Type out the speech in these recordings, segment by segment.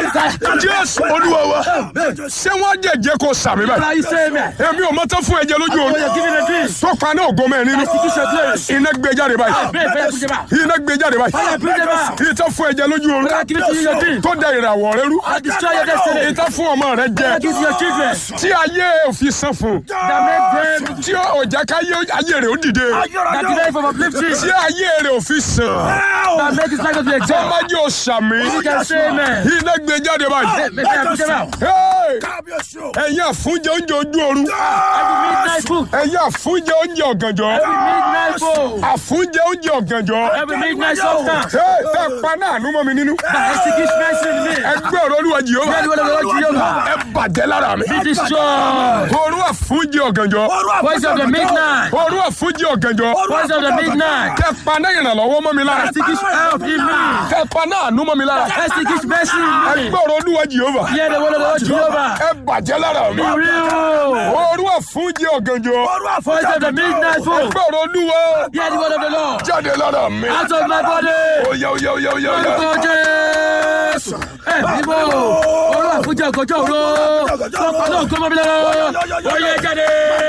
jésù olúwa wa ṣé wọ́n jẹ̀jẹ̀ kó sàmì báyìí Now you say amen. èmi ò mọ tán fún ẹ̀jẹ̀ lójú Oh, oorun you're giving a dream. tó pa náà ògo mẹ́rin nínú Execution glory. iná gbé jáde báyìí Pray, pray, push him out. iná gbé jáde báyìí Fire, bring them out. ìtàn fún ẹ̀jẹ̀ lójú oorun God, give it to you in your dream. tó da ìràwọ̀ rẹ rú I destroy your destiny. ìtàn fún ọmọ rẹ jẹ God, give to your children. tí ayé òfin san fún That make them, tí ọjà káyé ayé rẹ ó dìde that delay from uplifting. tí ayé rẹ òfin sàn That make his life to be tó exalted. má jẹ́ òsàmì You can say amen. iná gbé jáde báyìí May fire push them out. Hey! kábíyèsí o. ẹ̀yin àfúnjẹ oúnjẹ ojú oorun Every midnight food. ẹ̀yin àfúnjẹ oúnjẹ ọ̀gànjọ́ Every midnight food. àfúnjẹ oúnjẹ ọ̀gànjọ́ Every midnight substance. Hey! tẹ́ pa náà nú mọ́ mi nínú That executes mercy in me. ẹgbẹ́ ọ̀rọ̀ olúwa jìhóbá Pray the word of the Lord Jehovah. ẹ bàjẹ́ lára mi Be destroyed. òru àfúnjẹ ọ̀gànjọ́ Voice of the midnight. òru àfúnjẹ ọ̀gànjọ́ Voice of the midnight. tẹ́ pa náà ìrànlọ́wọ́ mọ́ mi lára Executes help in me. tẹ́ pa náà nú mọ́ mi lára Executes mercy in me. ẹgbẹ́ ọ̀rọ̀ olúwa jìhóbá Hear the word of the Lord Jehovah. ẹ bàjẹ́ lára mi Be real. òru àfúnjẹ ọ̀gànjọ́ Voice of the midnight food. ẹgbẹ́ ọ̀rọ̀ olúwa Hear the word of the Lord. jáde lára mi Out of my body. oyá oyá oyá oyá oyá. Orúkọ Jésù. Ẹ bíbó. Olú àfúnjẹ ọ̀gọ́jọ́ òru. Lọ́pàá náà gbọ́mọ mi lọ́wọ́. Oyè jáde.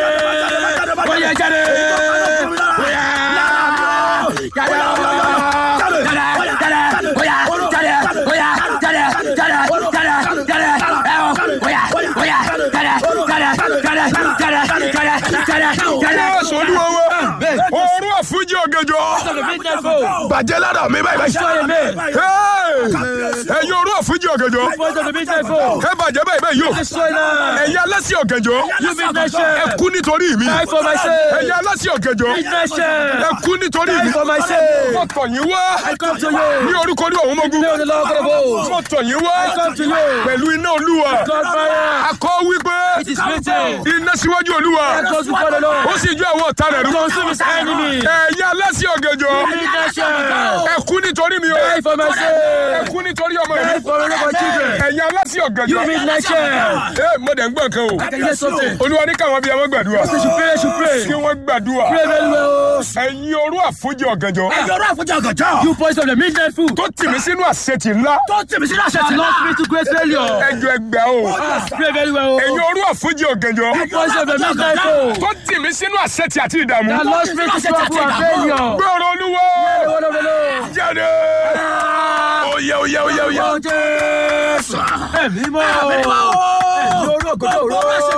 Oyè jáde. Oyà. Jáde. Jáde. Jáde. Oyà. Jáde. Oyà. Jáde. Jáde. Jáde. Jáde. Ẹ o. Oyà. Oyà. Jáde. Jáde. Jáde. Jáde. Jáde. Jáde. Jáde. Jésù olúwa wa òru àfúnjẹ ọ̀gànjọ́ Of the midnight food. bàjẹ́ lára mi báyìí báyìí. Destroy me. Hey! ẹ̀yin òru àfúnjẹ ọ̀gànjọ́ Voice of the midnight food. ẹ bàjẹ́ báyìí báyìí yóò Destroy now. ẹ̀yin alásì ọ̀gànjọ́ You midnight ẹ share. kú nítorí mi Die for my sake. ẹ̀yin alásì ọ̀gànjọ́ Midnight share. ẹ kú nítorí mi Die for my sake. mo tọ̀ yín wá I come to you. ní orúkọ ní òun mọ́gún Name of the Lord God of hosts. mo tọ̀ yín wá I come to you. pẹ̀lú iná olúwa God fire. akọ wípé It is written. iná síwájú olúwa I goes before the ó Lord. sì jó àwọn ọ̀tá rẹ̀ rú Consume his enemy. ẹ̀yin alásì ọ̀gànjọ́ Midnight share. ẹ kú nítorí mi o Die for my ẹ sake. kú nítorí ọmọ Die yìí for all of my children. ẹ̀yin alásì You ọ̀gànjọ́ midnight share. ẹ mo dẹ̀ ń gbọ́ nǹkan o I can hear something. olúwa ní káwọn bíi ẹwọ́n gbàdúrà Say should pray, should pray. kí wọ́n gbàdúrà Pray very well. ẹ̀yin orú àfúnjẹ ọ̀gànjọ́ ẹ̀yọ́rọ̀ àfọ̀jà gàjọ́. You voice of the midnight food. tó tì mí sínú àṣetì ńlá tó tèmi sí láṣẹ That tì lost me to great failure. ẹjọ́ ẹgbẹ́ o Ah, Pray very well. ẹ̀yin orú àfúnjẹ ọ̀gànjọ́ Voice of the midnight food. tó tì mí sínú àṣetì àti ìdààmú That lost me to trouble and failure. gbọ́rọ̀ olúwa The word of the Lord. jáde oyè oyè oyè oyè Orúkọ Jésù. Ẹ̀mí mọ́. Ẹ̀mí orú ògòdó òró.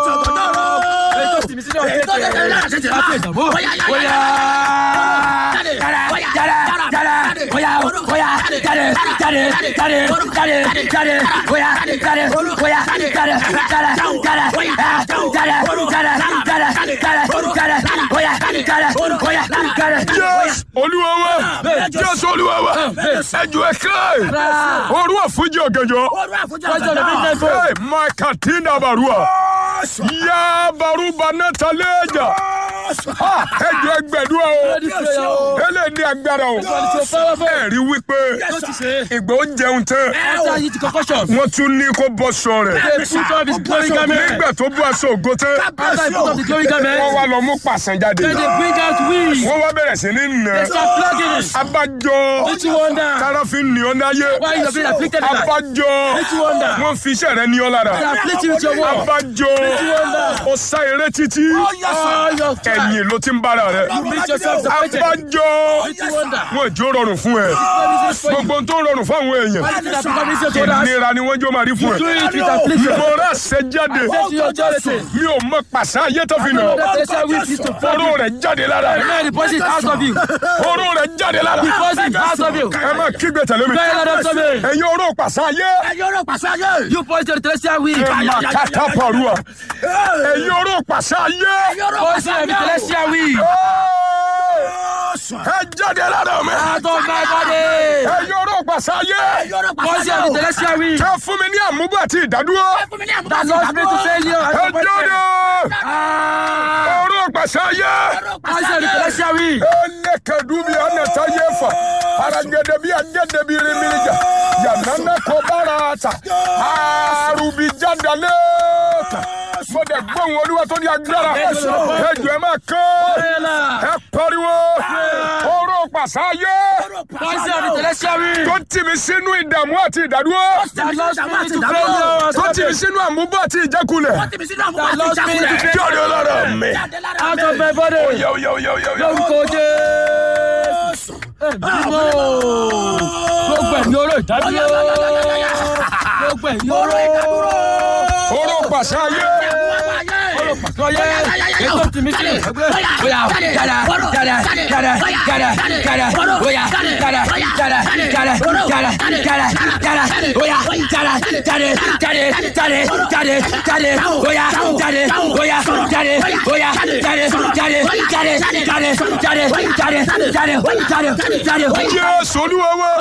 Ètò ìsinmi sínú ọ̀sẹ̀ tẹ̀. Àti ìdààmú. Bóyá. Jáde. Jáde. Jáde. Bóyá. Bóyá. Jáde. Jáde. Jáde. Jáde. Jáde. Bóyá. Jáde. Bóyá. Jáde. Jáde. Jáde. Jáde. Ah, Jáde. Jáde. Jáde. Jáde. Jáde. Bóyá. Jáde. Bóyá. Jáde. jésù olúwa wa jésù olúwa wa ẹjọ́ ẹ̀ka orú àfúnjẹ ọ̀gànjọ́ Voice of the midnight food. Hey, makatina barua ya baruba nataleja Ah, ẹjọ́ ẹgbẹ̀dúrà o Ready prayer o. ẹlẹ́ ní agbára o God is so powerful. ẹ̀rí wípé What you say? ìgbà ó jẹun tán After he concussion. wọ́n tún ní kó bọ́ sọ rẹ̀ They put off his glory garment. nígbà tó bọ́ aṣọ ògo tán After he put off the glory wọ́n garment, wá lọ mú pàṣẹ jáde then they bring out wings. wọ́n wá bẹ̀rẹ̀ sí ní nà They start flogging it. abájọ Don't you wonder káráfin ní ọ náyé why you have been afflicted with that? abájọ Don't you wonder? wọ́n fi iṣẹ́ rẹ ní ọ lára They afflict you with your word. abájọ ó sá eré títí All your time. ẹ̀yìn ló ti ń bára rẹ You meet yourself disappointed. abájọ Don't you wonder? wọn ìjó rọrùn fún ẹ gbogbo ohun tó rọrùn fún àwọn èèyàn Why did that become easier to others? ìnira ni wọ́n jó máa rí fún Do ẹ it with affliction. mo rà ṣe jáde Say to your charity. mi ò mọ pàṣẹ ayé tó fi nà Know that they shall whip you to flog oró you. rẹ jáde lára And now the poison is out of you. oró rẹ jáde lára The poison is out of you. ẹ má kígbe tẹ̀lé mi Very loud unto me. ẹ̀yin oró pàṣẹ ayé ẹ̀yọ́rọ̀ pàṣẹ ayé. You poison the celestial weed. ẹ má kàtà pàrọ̀ ẹ̀yin oró pàṣẹ ayé Poison of the celestial weed. ẹ jáde lára mi Out of my body. ẹ̀yin oró pàṣẹ ayé ẹ̀yọ́rọ̀ pàṣẹ Poison of the ayé. celestial weed. ẹ fún mi ní àmúgbò àti ìdádúró That lost me to failure. ẹ jáde Ah. oró pàṣẹ ayé. Poison of the celestial weed. Elekadubi anata yefa. Aragedebi agedebi rimilija. Yanana kobarata. Arubi jadaleka. mo dẹ̀ gbóhùn olúwa tó ní agbára Jésù. ẹjọ́ ẹ máa kán Bẹ́ẹ̀la. ẹ pariwo oró pàṣáyé Voice of the celestial wind. tó tì mí sínú ìdààmú àti ìdádúró That lost me to failure. tó tì mí sínú àmúbọ̀ àti ìjákulẹ̀ That lost me to kí failure. ọ̀dọ̀ ọlọ́rọ̀ mi. Out of my body. Yo, yo, yo, yo, yo. Lórúkọ Jésù. Ẹ̀mí mọ́. Gbogbo ẹ̀mí oró ìdádúró. Gbogbo ẹ̀mí oró. oró pàṣáyé Lọ́yẹ̀. Ètò tìmí sílẹ̀. Bóyá jáde jáde jáde jáde jáde bóyá jáde jáde jáde jáde jáde jáde bóyá jáde jáde jáde jáde jáde jáde bóyá jáde bóyá jáde bóyá jáde jáde jáde jáde jáde jáde jáde jáde jáde. jésù olúwa wa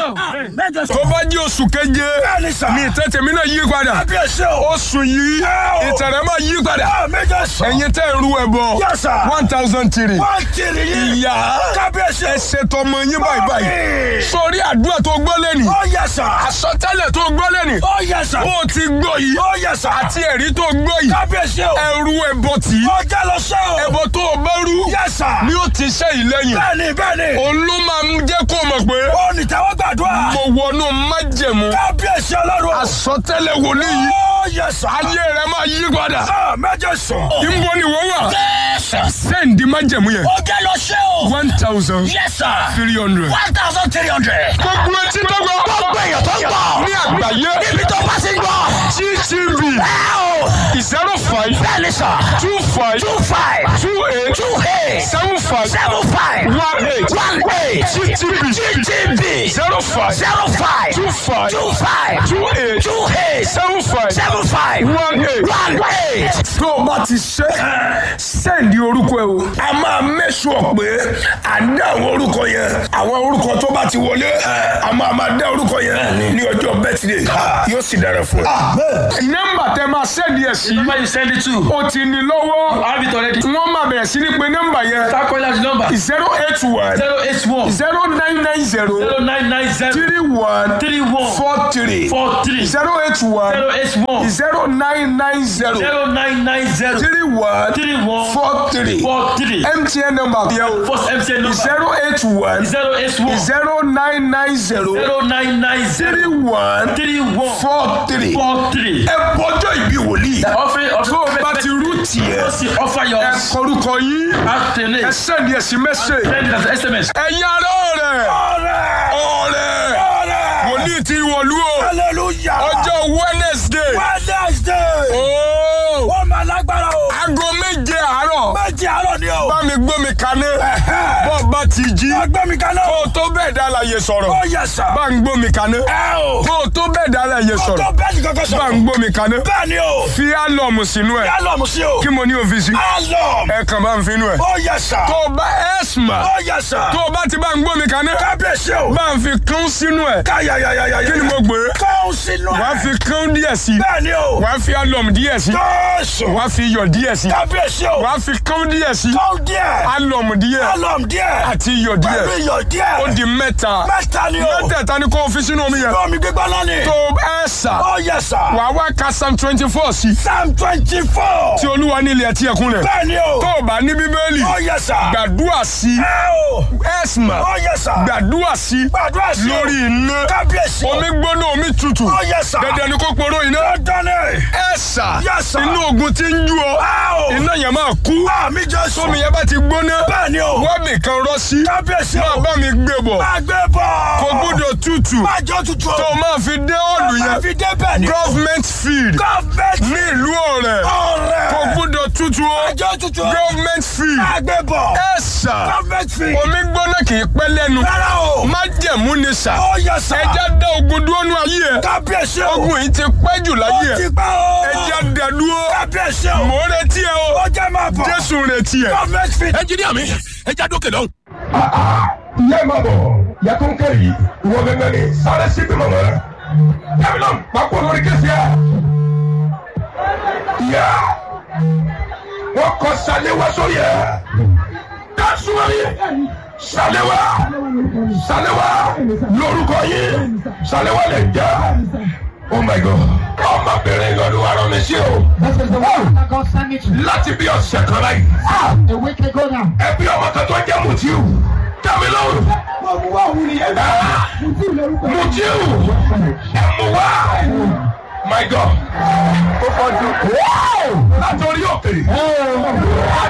tó bá jẹ́ oṣù keje Bẹ́ẹ̀ni sà. ní ìtẹ́tẹ̀ mi náà yí padà Kábíyèsí o. oṣù yìí ìtẹ̀rẹ̀ máa yí padà Méje sọ. ẹ̀yin tẹ́ ń ru ẹ̀bọ Yes, sir. one thousand three Wọ́n kiri yín. ìyá Kábíyèsí. ẹ ṣètò ọmọ yín báyìí báyìí Mami. sórí àdúrà tó gbọ́ lẹ́nì Ó yẹ sà. àsọtẹ́lẹ̀ tó gbọ́ lẹ́nì Ó yẹ sà. ó ti gbọ́ yìí Ó yẹ sà. àti ẹ̀rí tó gbọ́ yìí Kábíyèsí o. ẹrú ẹbọ tì í Ó jẹ́ lọ sẹ́ o. ẹbọ tó o bá rú Yẹ sà. ni ó ti ṣe ìlẹ́yìn Bẹ́ẹ̀ni bẹ́ẹ̀ni. òun ló máa ń jẹ́ kó o mọ̀ pé Ó ní tẹ́wọ́ gbàdúrà. mo wọnú májẹ̀mú Kábíyèsí ọlọ́run. àsọtẹ́lẹ̀ wòlíì yìí Ó yẹ sà. ayé rẹ máa yí padà Ah, Méje sọ. ìbò ni wọ́n wà Yes. sẹ́ǹdì májẹ̀mú yẹn Ó jẹ́ lọ sẹ́ o. one thousand Yes sir. three hundred. One thousand three hundred. gbogbo etí tó gbọ́ Gbogbo èèyàn tó ń gbọ́. ní àgbáyé Níbi tó bá ti ń gbọ́. gtv Ẹ o. zero five Bẹ́ẹ̀ni sà. two five Two five. two eight Two eight. seven five Seven five. one eight One eight. gtv GTB. zero five Zero five. two five Two five. two eight Two eight. seven five Seven five. one eight. One eight. tó o bá ti ṣe sẹ́ǹdì orúkọ ẹ o. a máa mẹ́sùn pé à ń dá àwọn orúkọ yẹn àwọn orúkọ tó bá ti wọlé a máa máa dá orúkọ yẹn ní ọjọ́ bẹ́tìdé yóò sì dára fún ẹ. nọ́mbà tẹ máa sẹ́ǹdì ẹ̀ sí Number you send it to. o ti ní lọ́wọ́ I have it already. wọ́n máa bẹ̀rẹ̀ sí ní pé nọ́mbà yẹn Start calling out the number. zero eight one Zero eight one. zero nine nine zero Zero nine nine zero. three one Three one. four three Four three. zero eight one Zero eight one. zero nine nine zero Zero nine nine zero. three one Three one. four three Four three. mtn number yẹn o. First MTN number. zero eight one Zero eight one. zero nine nine zero Zero nine nine three zero. one Three one. four three. Four three. ẹ bọjọ́ ìbí wòlíì. Offering of tó o bá ti rú tiẹ̀ Just offer your ẹ kọrúkọ yín afternoon. ẹ sẹ́ndí ẹ̀sìn mẹ́sẹ̀. Send it as SMS. ẹ̀yin ará ọ̀rẹ́ Ọ̀rẹ́. ọ̀rẹ́ Ọ̀rẹ́. wòlíì ti wọ̀lú o Hallelujah. ọjọ́ wednesday Wednesday. ooo Ó máa lágbára o. aago méje àárọ̀ Méjì àárọ̀ ni o. bá mi gbómi kaná Ẹ̀hẹ́. bọ́ bá ti jí Ẹgbẹ́ mi kan náà. kó o tó bẹ́ẹ̀ dá láàyè sọ̀rọ̀ Ó yẹ sà. bá ń gbómi kaná Ẹ o. kó o tó bẹ́ẹ̀ dá láàyè Ó sọ̀rọ̀ tó bẹ́ẹ̀ni kankan bá sọ̀rọ̀. ń gbómi kaná Bẹ́ẹ̀ ni o. fi álọ̀mù sínú ẹ̀ Yálọ̀mù sí o. kí mo ní òfìsí Álọ̀mù. ẹ kàn bá ń finú ẹ̀ Ó yẹ sà. tó o bá ẹ̀sìmà Ó yẹ sà. tó o bá ti bá ń gbómi kaná Kábíyèsí o. bá ń fi kán sínú ẹ̀ Káyàyàyàyà. kí ni mo gbé Kọ́hún sínú ẹ̀. wàá fi kán díẹ̀ sí Bẹ́ẹ̀ ni o. wàá fi álọ̀mù díẹ̀ sí Jésù. wàá fi iyọ̀ díẹ̀ sí Kábíyèsí o. wàá fi kán díẹ̀ sí Kọ́hún díẹ̀. álọ̀mù díẹ̀ Álọ̀mù díẹ̀. àti iyọ̀ díẹ̀ Pẹ̀lú iyọ̀ díẹ̀. ó di mẹ́ta Mẹ́ta ni o. mẹ́tẹ̀ẹ̀ta ni kò fi sínú omi yẹn Omi gbígbá náà ni. tó ẹ̀ sà Ó yẹ sà. wàá wá ka psalm twenty four sí Psalm twenty four. tí olúwa ní ilẹ̀ ẹtí ẹkún rẹ̀ Bẹ́ẹ̀ ni o. tó o bá ní bíbélì Ó yẹ sà. gbàdúrà sí Ẹ o. ẹ̀sìmà Ó yẹ sà. gbàdúrà sí Gbàdúrà sí o. lórí iná Kábíyèsí o. omi gbóná omi tutù Ó yẹ sà. dandan ni kó poró iná Dandan ni. ẹ̀sà Yes, sir. inú ogun ti ń jú ọ Ẹ o. iná yẹn máa kú Àmì Jésù. tómi yẹn bá ti gbóná Bẹ́ẹ̀ ni o. wọ́n nìkan rọ́ sí Kábíyèsí máa o. bá mi gbé bọ̀ Máa gbé bọ̀. kò gbúdọ̀ tutù Máa jọ tutù o. tó o máa fi dé ọ̀lù Máa yẹn fi dé bẹ́ẹ̀ ni o. government field Gọ́ọ̀mẹ̀ntì. ní ìlú ọ̀rẹ́ Ọ̀rẹ́. kò gbúdọ̀ tutù o Máa jọ tutù o. government field Máa gbé bọ̀. ẹ̀sà Gọ́ọ̀mẹ̀ntì. omi gbóná kì í pẹ́ lẹ́nu Rárá o. májẹ̀mú ni sà Ó yẹ sà. ẹja dá ogun dúró nú ayé ẹ Kábíyèsí o. ogun yìí ti pẹ́ jù láyé Ó ẹ ti pẹ́ o. ẹja dá dúró Kábíyèsí o. mò ń retí ẹ o Ó jẹ́ máa bọ̀. jésù ń retí ẹ. Gọ́ọ̀mẹ̀ntì. ẹnjìníà mi ẹja dókè lọ́hùn. ìyá ẹ̀ máa bọ̀ ìyá tó ń kẹ́ yìí ìwọ gẹ́gẹ́ ni sáré sí bí mọ̀mọ́ rẹ̀ dábìlọ́m pápá lórí kẹsì ẹ̀ ìyá wọ́n kọ sàléwá sórí ẹ̀ dásùmọ̀rì sàléwá sàléwá lórúkọ yìí sàléwá lè já oh my god ọmọbìnrin lọ́dún wa rán mi sí o This is the one that God sent me to. láti bí ọ̀sẹ̀ kan láyìí A week ago now. ẹbí ọmọ kan tó jẹ́ mutiu tẹ̀mí lọ́rùn mutiu ẹ̀mú wá my god látòrí òkè